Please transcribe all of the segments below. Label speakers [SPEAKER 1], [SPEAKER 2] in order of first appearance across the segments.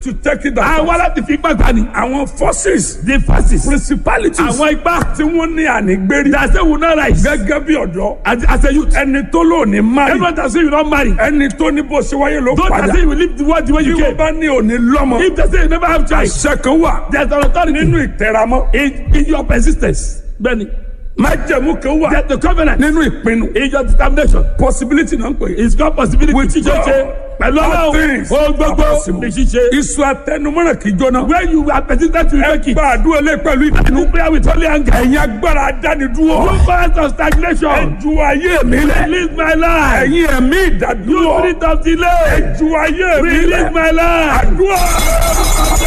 [SPEAKER 1] to take it down.
[SPEAKER 2] Àwa láti fi gbàgbà ni.
[SPEAKER 1] àwọn forces
[SPEAKER 2] The forces.
[SPEAKER 1] principalities
[SPEAKER 2] Àwọn ipá.
[SPEAKER 1] tí wọ́n ní ànígbérí
[SPEAKER 2] That say will not rise.
[SPEAKER 1] gẹ́gẹ́ bí ọ̀dọ́
[SPEAKER 2] As as a youth.
[SPEAKER 1] ẹni tó lò ní mari
[SPEAKER 2] Everyone that say you don't marry.
[SPEAKER 1] ẹni tó ní bó ṣe wáyé ló
[SPEAKER 2] Those that
[SPEAKER 1] padà
[SPEAKER 2] say you will leave the world the way
[SPEAKER 1] bí
[SPEAKER 2] you
[SPEAKER 1] wọ́n
[SPEAKER 2] came.
[SPEAKER 1] bá ní òní lọ́mọ
[SPEAKER 2] If they say you never have child.
[SPEAKER 1] àṣẹ kan wà
[SPEAKER 2] There's an authority.
[SPEAKER 1] nínú ìtẹ̀ramọ́
[SPEAKER 2] in, in your persistence. Bẹ́ẹ̀ni.
[SPEAKER 1] májẹ̀mú kan wà
[SPEAKER 2] There's the covenant.
[SPEAKER 1] nínú ìpinnu
[SPEAKER 2] In your determination.
[SPEAKER 1] possibility náà ń pè é.
[SPEAKER 2] It's got possibility.
[SPEAKER 1] With
[SPEAKER 2] ṣíṣe
[SPEAKER 1] God,
[SPEAKER 2] ṣe. Pẹ̀lú
[SPEAKER 1] all
[SPEAKER 2] ọlọ́run.
[SPEAKER 1] things
[SPEAKER 2] O gbogbo
[SPEAKER 1] are possible.
[SPEAKER 2] ní ṣíṣe.
[SPEAKER 1] iṣu atẹnumọ́ràn kì í jóná.
[SPEAKER 2] When you are persistent to make
[SPEAKER 1] ẹ
[SPEAKER 2] it.
[SPEAKER 1] gba àdúrà lé pẹ̀lú ìdánù.
[SPEAKER 2] You pray with holy anger.
[SPEAKER 1] ẹ̀yin agbára adánidúró.
[SPEAKER 2] You fast of stagnation.
[SPEAKER 1] ẹ ju ayé mi lẹ̀.
[SPEAKER 2] Release my life.
[SPEAKER 1] ẹ̀yin ẹ̀mí
[SPEAKER 2] You
[SPEAKER 1] ìdádúró.
[SPEAKER 2] spirit of delay.
[SPEAKER 1] ẹ ju ayé mi
[SPEAKER 2] Release
[SPEAKER 1] lẹ̀.
[SPEAKER 2] my life.
[SPEAKER 1] àdúrà.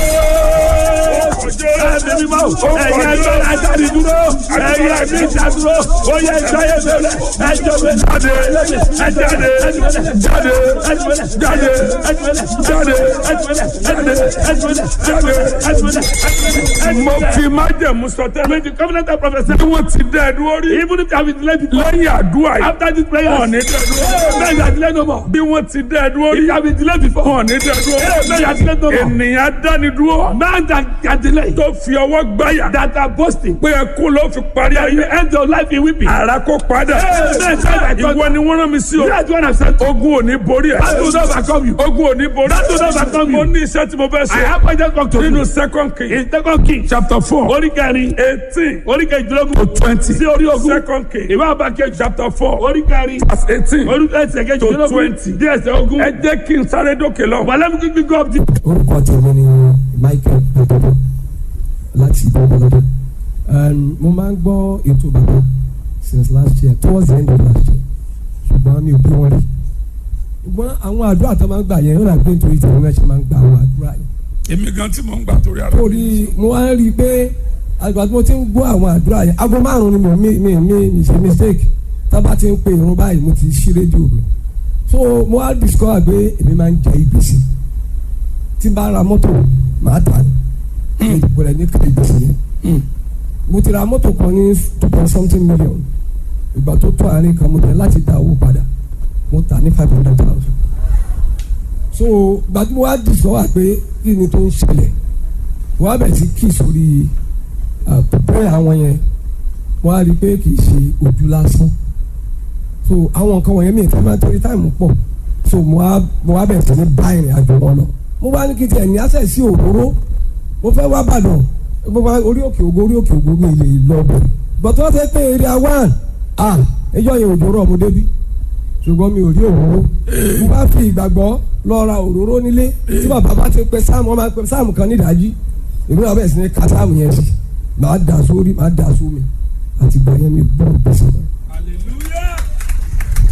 [SPEAKER 2] Ẹ̀mí mímọ́. Ẹ̀yin ẹgbẹ́ ajáde dúró. Ẹ̀yin ẹ̀mí ìdádúró. Ó yẹ ìjáyé bẹ̀rẹ̀. Ẹjọ́ bẹ̀rẹ̀.
[SPEAKER 1] jáde jáde jáde jáde jáde. mo fi májẹ̀mú sọtẹ́.
[SPEAKER 2] When the covenant of prophecy,
[SPEAKER 1] bí wọ́n ti dẹ́ ẹ dúró rí.
[SPEAKER 2] even if you have been delayed before,
[SPEAKER 1] lẹ́yìn àdúrà yìí.
[SPEAKER 2] after this prayer,
[SPEAKER 1] wọn ò ní dẹ́ ẹ dúró.
[SPEAKER 2] now you are delayed no more.
[SPEAKER 1] bí wọ́n ti dẹ́ ẹ dúró
[SPEAKER 2] If
[SPEAKER 1] rí.
[SPEAKER 2] you have been delayed before,
[SPEAKER 1] wọn ò ní dẹ́ ẹ dúró.
[SPEAKER 2] now you are delayed no more.
[SPEAKER 1] ènìyàn dánidúró.
[SPEAKER 2] Man that can delay,
[SPEAKER 1] tó fi ọwọ́ gbáyà.
[SPEAKER 2] that are boasting,
[SPEAKER 1] pé ẹkún ló fi parí
[SPEAKER 2] that you
[SPEAKER 1] ayé.
[SPEAKER 2] end your life in weeping.
[SPEAKER 1] ara kó padà.
[SPEAKER 2] Amen.
[SPEAKER 1] ìwọ ni wọ́n rán mi sí o.
[SPEAKER 2] You are the one I've sent.
[SPEAKER 1] ogun ò ní borí ẹ.
[SPEAKER 2] That will not overcome you.
[SPEAKER 1] ogun ò ní borí
[SPEAKER 2] That will not overcome
[SPEAKER 1] mo
[SPEAKER 2] you.
[SPEAKER 1] ní iṣẹ́ tí mo fẹ́
[SPEAKER 2] I
[SPEAKER 1] ṣe.
[SPEAKER 2] have pointed back to
[SPEAKER 1] nínú
[SPEAKER 2] you.
[SPEAKER 1] second king
[SPEAKER 2] In second king,
[SPEAKER 1] chapter four
[SPEAKER 2] orí kẹrin,
[SPEAKER 1] eighteen
[SPEAKER 2] orí kejìlélógún,
[SPEAKER 1] to twenty
[SPEAKER 2] sí orí ogún,
[SPEAKER 1] second king
[SPEAKER 2] ìwé àbákẹ́
[SPEAKER 1] chapter four
[SPEAKER 2] orí kẹrin,
[SPEAKER 1] verse eighteen
[SPEAKER 2] orí ẹsẹ̀ kejìlélógún,
[SPEAKER 1] twenty.
[SPEAKER 2] díẹ̀ ẹsẹ̀ ogún.
[SPEAKER 1] ẹ jẹ́ kí n sáré dókè lọ.
[SPEAKER 2] Wàlẹ́ mi kíkí go up the
[SPEAKER 3] orúkọ tèmi ni michael gbẹdọdọ láti gbẹdọdọ mo máa ń gbọ́ ètò bàbá since last year towards the end of last year ṣùgbọ́n mi ò bí wọn rí ṣùgbọ́n àwọn àdúrà tó máa ń gbà yẹn ó rà pé nítorí tèmi náà ṣe máa ń gba àwọn àdúrà yẹn
[SPEAKER 1] èmi gan tí mo ń gbà torí ara.
[SPEAKER 3] torí mo wá ń rí i pé àgbà tí mo ti ń gbọ́ àwọn àdúrà yẹn aago márùn-ún ni mo mi mi mi mi ṣe mistake tábà ti ń pe irun báyìí mo ti ṣí rédíò mi so mo wá discover pé èmi máa ń jẹ ìgbésí tí n bá ra mọ́tò màá tà ní ìdìbò rẹ̀ ní kìrìbìsì yẹn mo ti ra mọ́tò kan ní two point something million ìgbà tó tó àárín kan mo tẹ̀ láti dá owó padà mo tà ní five hundred thousand so ìgbà tí mo wá discover pé kí ni tó ń ṣẹlẹ̀ wọ́n á bẹ̀ sí kí sórí pẹ́ẹ́ àwọn yẹn wọ́n á rí i pé kì í ṣe ojú lásán so àwọn nǹkan wọ̀nyẹn mi ìfẹ́ máa torí táìmù pọ̀ so mo wá mo wá bẹ̀ sí ní bá ìrìn àjò wọn lọ mo bá ní kí tiẹ̀ ní àṣẹ sí òróró mo fẹ́ wá bàdàn mo bá orí òkè ògo orí òkè ògo mi lè lọ bẹ̀ gbọ́dọ̀ wọ́n fẹ́ pé area one ah ẹjọ́ yẹn òjò rọ̀ mo débi ṣùgbọ́n mi ò rí òróró mo bá fi ìgbàgbọ́ lọ ra òróró nílé tí bàbá bá ti pẹ sáàmù ọmọ pẹ sáàmù kan nídàájí èmi náà bẹ̀rẹ̀ sí ní ka sáàmù yẹn sí màá dà sórí màá dà sómi àti gbà yẹn mi bọ́ gbèsè